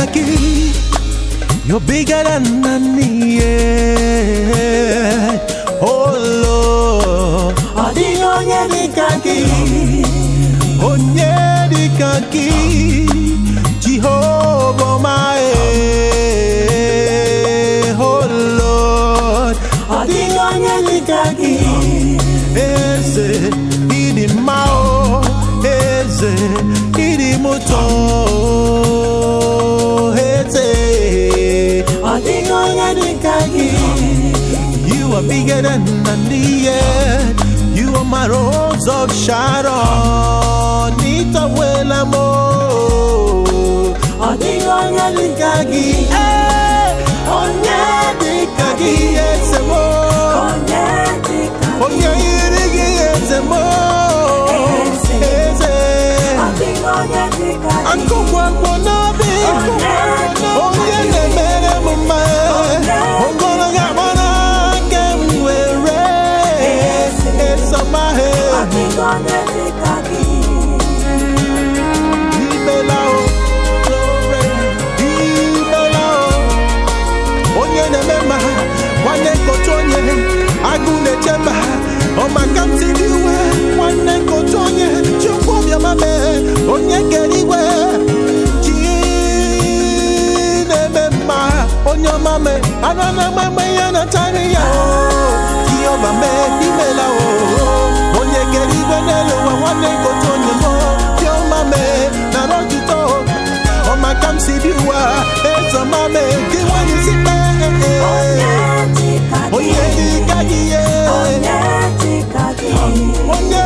gị You're bigger than any Oh Lord Ọ dịghị onye dị ka gị onye dịka gị Jehova my Oh Lord Ọ dịghị onye dị ka gị Eze ịdị mma o Eze ịdị m ụtọ Eze Ọ dịghị onye dị ka gị You are bigger than the earth. You are my rose of Sharon. Nita wela mo. Ọ dịghị onye dị ka gị Eh, Onye dị ka gị eze mo. Onye dị ka gị Onye yiri gị eze mo. Eze. Eze. Ọ dịghị onye dị ka gị Akụkwakwo n'obi. Onye dị ka Onye gị. na-emere m mma. Onye Ogologo agbara aka m were. Eze. Esamahe. Ọ dịghị onye dị ka gị Imela o, glory, imela o. Onye na-eme mma, nwanne nkọcha onye, agụ na-eche mba, ọ maka m siri iwe, nwanne nkọcha onye, chukwu obiọma mee, onye kere igwe, chi na-eme mma, onye ọma mee, anụ na-agba mgbe ya na-atara ya o, Jehova mee, imela o, onye kere igwe n'elu ụwa, nwanne nkọcha onye mo, Chioma mee, nara otuto, ọ maka m si bi ụwa, eze ọma mee, gị nwanyị si kpee, Onye dị ka gị onye dị ka gị ye, Onye dị ka gị onye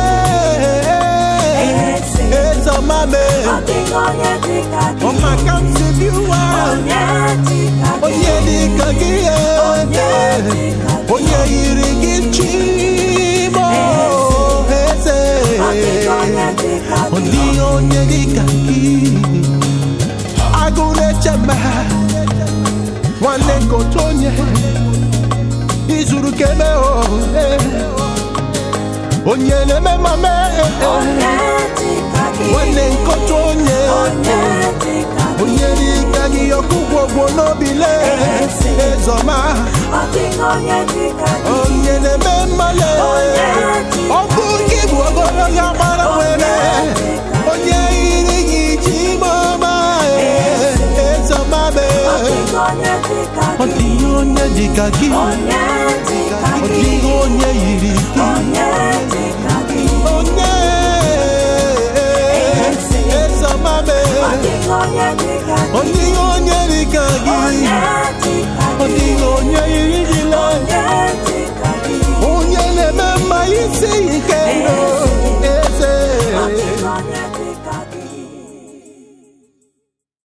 Eze. eze ọma mee, Ọ dịghị onye dị ka ọ gị maka m si bi ụwa, Onye dị ka gị onye dị ka gị ye, Onye dị ka gị onye yiri gị chimo, eze, Ọ dịghị onye dị ka ọ gị dịghị onye dị ka gị, agụ na-eche mba, nwanne nkọcha onye, izuru keme o, eh. onye na-eme mame, Onye dị ka gị nwanne nkọcha onye, Onye dị ka gị onye dị ka gị ọkụgwọ gwọ n'obi le, ezọma, Ọ dịghị onye dị ka gị onye na-eme mmale, Onye dị ọ bụ gị bụ ogologo agbara nwere, onye yiri gị ji mama, ezọma Ọ mee. dịghị onye dị ka Ọ gị dịghị onye dị ka gị Onye dị ka Ọ gị dịghị onye yiri gị Onye dị ka gị Onye Eze. Ezamame Ọ dịghị onye dị ka Ọ gị dịghị onye dị ka gị